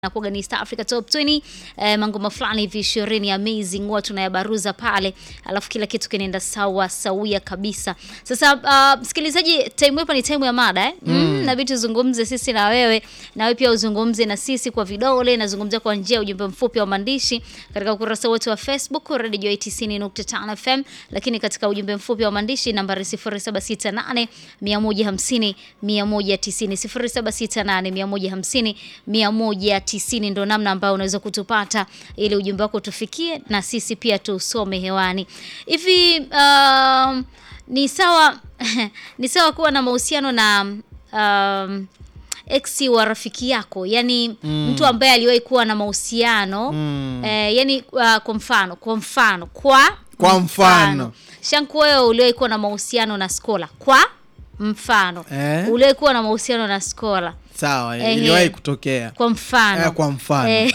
nakuaga ni East Africa Top 20 eh, mangoma fulani hivi ishirini amazing huwa tunayabaruza pale, alafu kila kitu kinaenda sawa sawia kabisa. Sasa uh, msikilizaji, time hapa ni time ya mada eh? mm. na vitu tuzungumze sisi na wewe, na wewe pia uzungumze na sisi kwa vidole, nazungumzia kwa njia ya ujumbe mfupi wa maandishi katika ukurasa wetu wa Facebook Radio 90.5 FM, lakini katika ujumbe mfupi wa maandishi nambari 0768 150 190 0768 150 190 tisini ndo namna ambayo unaweza kutupata ili ujumbe wako tufikie na sisi pia tusome hewani. Hivi um, ni sawa ni sawa kuwa na mahusiano na um, ex wa rafiki yako, yani mm. mtu ambaye aliwahi kuwa na mahusiano mm. eh, yani uh, kwa mfano kwa mfano kwa Kwa mfano. Shanku, wewe uliwahi kuwa na mahusiano na Skola kwa mfano Eh? uliwahi kuwa na mahusiano na Skola Sawa, Ehe. iliwahi kutokea. kwa mfano Eh, kwa mfano. Eh.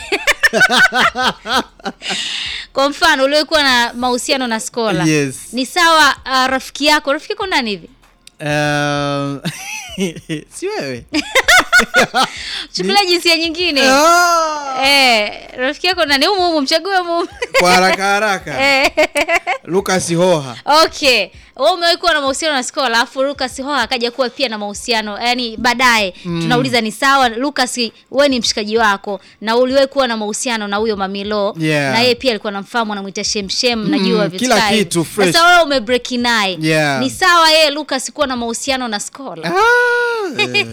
kwa mfano uliokuwa na mahusiano na Skola Yes. ni sawa uh, rafiki yako rafiki yako nani hivi Eh, si wewe? chukulia jinsia nyingine Ah! eh, rafiki yako nani humu humu mchague humu Kwa haraka haraka. Eh. Lucas Hoha. okay wewe umewahi kuwa na mahusiano na Skola alafu Lucas Hoha akaja kuwa pia na mahusiano yani baadaye tunauliza ni sawa Lucas wewe ni mshikaji wako na uliwahi kuwa na mahusiano na huyo Mamilo Yeah. na yeye pia alikuwa namfahamu anamwita Shemshem najua Mm, vitu kila kama hivyo. kitu fresh. sasa wewe umebreak naye Yeah. ni sawa yeye Lucas kuwa na mahusiano na Skola Ah, eh.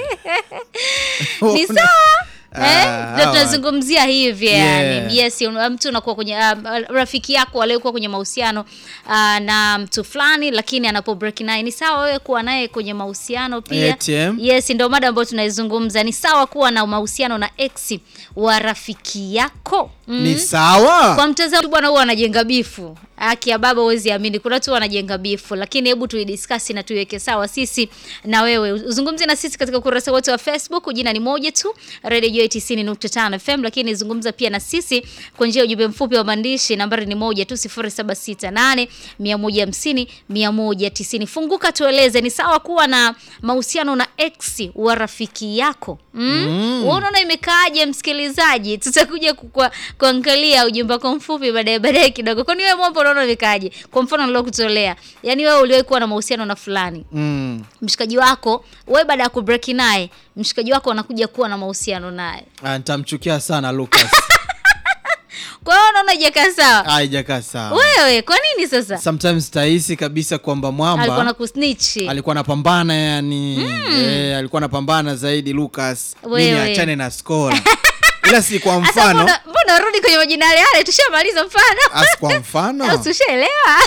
ni sawa Eh, Ah, ndio hawa. tunazungumzia hivi Yeah. yani yes un- mtu unakuwa kwenye um, rafiki yako aliyekuwa kwenye mahusiano uh, na mtu fulani lakini anapo break naye ni sawa wewe kuwa naye kwenye mahusiano pia ATM. yes ndio mada ambayo tunaizungumza ni sawa kuwa na mahusiano na ex wa rafiki yako mm. Ni sawa? Kwa mtazamo bwana, huwa anajenga bifu. Haki ya baba, huwezi amini, kuna watu wanajenga bifu, lakini hebu tuidiskasi na tuiweke sawa sisi na wewe. Uzungumze na sisi katika ukurasa wetu wa Facebook, jina ni moja tu, Radio Joy 90.5 FM, lakini zungumza pia na sisi kwa njia ya ujumbe mfupi wa maandishi, nambari ni moja tu 0768 150 190. Funguka, tueleze, ni sawa kuwa na mahusiano na ex wa rafiki yako mm? mm. Unaona imekaaje, msikilizaji? Tutakuja kukua- kuangalia ujumbe wako mfupi baadaye baadaye kidogo. Kwani wewe mambo unaona imekaaje? Kwa mfano nilokutolea, yaani wewe uliwahi kuwa na mahusiano na fulani Mm. mshikaji wako, wewe baada ya kubreak naye, mshikaji wako anakuja kuwa na mahusiano naye, Ah, nitamchukia sana Lucas. kwa hiyo unaona ijakaa sawa. Haijakaa sawa. Wewe kwa nini sasa Sometimes tahisi kabisa kwamba alikuwa na mwamba kusnitch? alikuwa anapambana yani eh, alikuwa anapambana zaidi Lucas mimi Wewe. achane na Skola ila si kwa Sasa mfano mbona mbona rudi kwenye majina yale yale, tushamaliza mfano as kwa mfano Ushaelewa?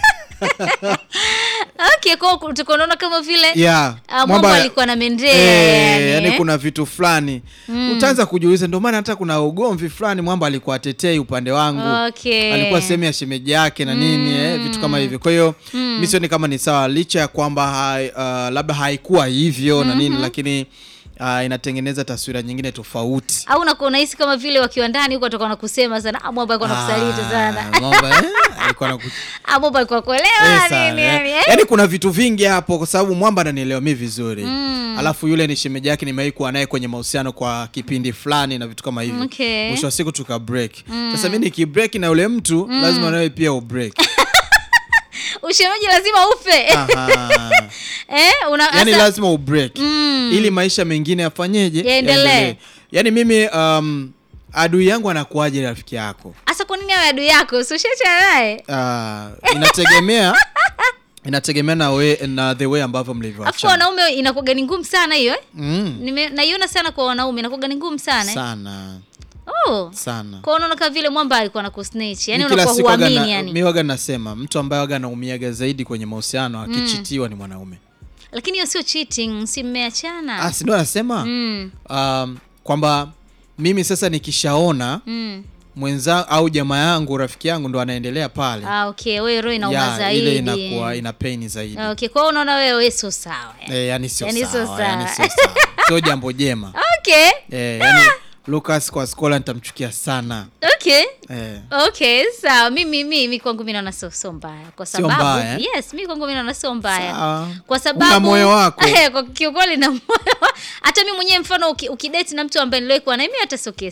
okay, kwa hiyo tuko naona kama vile yeah. ah, mwamba alikuwa na mendea eh, yani, yani eh? kuna vitu fulani utaanza kujiuliza ndio maana hata kuna ugomvi fulani mwamba alikuwa atetei upande wangu Okay. alikuwa sehemu ya shemeji yake na nini eh, vitu kama hivyo kwa hiyo mi sioni kama ni sawa licha ya kwamba hai, uh, labda haikuwa hivyo na nini lakini uh, inatengeneza taswira nyingine tofauti au unakuwa unahisi kama vile wakiwa ndani huko watakuwa na kusema sana ah, mwamba alikuwa nakusaliti sana Ah, Mwamba, eh, alikuwa anaku- ah, mwamba alikuwa kuelewa Eh, sana, nini eh. yani eh? Yaani kuna vitu vingi hapo kwa sababu mwamba ananielewa mi vizuri alafu yule ni shemeji yake nimewahi kuwa naye kwenye mahusiano kwa kipindi fulani na vitu kama hivyo Okay. mwisho wa siku tuka break sasa mi nikibreak na yule mtu lazima nawe pia ubreak ushemeji lazima ufe Aha. eh, una, yani asa- lazima ubreak ili maisha mengine yafanyeje Yaendelee. yaani mimi um, adui yangu anakuaje rafiki yako asa kwa nini awe adui yako si ushaachana naye uh, inategemea inategemea na, we, na the way ambavyo afu mlivyoachana wanaume inakuwaga ni ngumu sana hiyo eh? mm, Nime- naiona sana kwa wanaume inakuwaga ni ngumu sana eh? sana oh. sana kwa unaona kama vile mwamba alikuwa na kusnitch yani Mi kila unakuwa siku waga huamini na- yani mi waga nasema mtu ambaye waga anaumiaga zaidi kwenye mahusiano akichitiwa ni mwanaume lakini hiyo sio cheating si mmeachana ah, si ndo anasema mm. um, kwamba mimi sasa nikishaona Mm. mwenza au jamaa yangu rafiki yangu ndo anaendelea pale Ah, okay wewe roho inauma ya, zaidi ile inakuwa ina pain zaidi Ah, okay kwa hiyo unaona wewe wewe sio sawa eh. eh, yani sio Yani sio sawa, sawa. yani sio sawa sio jambo jema okay eh, yani Lucas kwa skola nitamchukia sana okay eh. okay sawa mimi mimi kwangu mimi naona sio sio mbaya kwa Sio sababu mbaya, eh? yes mimi kwangu mimi naona sio mbaya Sawa. kwa Una sababu moyo wako. Eh, kwa kiukweli na moyo wa- hata mimi mwenyewe mfano uki- ukidate na mtu ambaye niliwahi kuwa naye mimi hata sio kesi